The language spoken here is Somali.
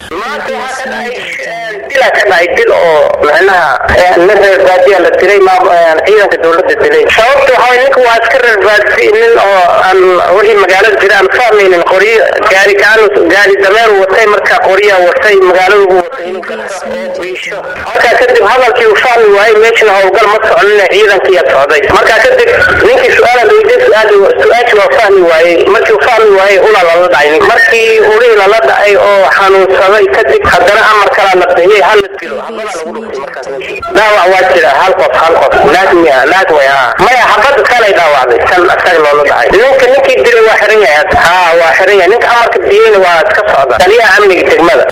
maanta waxaa ka dhacay dilaa ka dhacay dil oo macnaha nin reer baadiya la dilay ciidanka dowladda dilay sababta waxaa waye ninka waa iska reer baadi nin oo aan wixii magaalada jira aan fahmaynin qoryo gaari gacan gaari dameer watay markaa qorya watay magaalada ugu watay inuu garto oo biisho markaa kadib hadalkii uu fahmi waayey meeshana howlgal ma soconina ciidankiiya socday markaa kadib ninkii su-aala weydiye su-aal su-aashii waa fahmi waayey markii uu fahmi waayey ulaa lala dhacay markii ulihii lala dhacay oo xanuunsaday kadib haddana amar kalaa la bixiyey hal la dilo habadaa lagu dhuftay markaas dhaawac waa jira hal qof hal qof naag miya naag way haa maya xabadda kalay dhaawacday kan asaga loola dhacay ninka ninkii dilay waa xiran yahay ha waa xiran yahay ninka amarka biyeyna waa iska socda taliyaha amniga degmada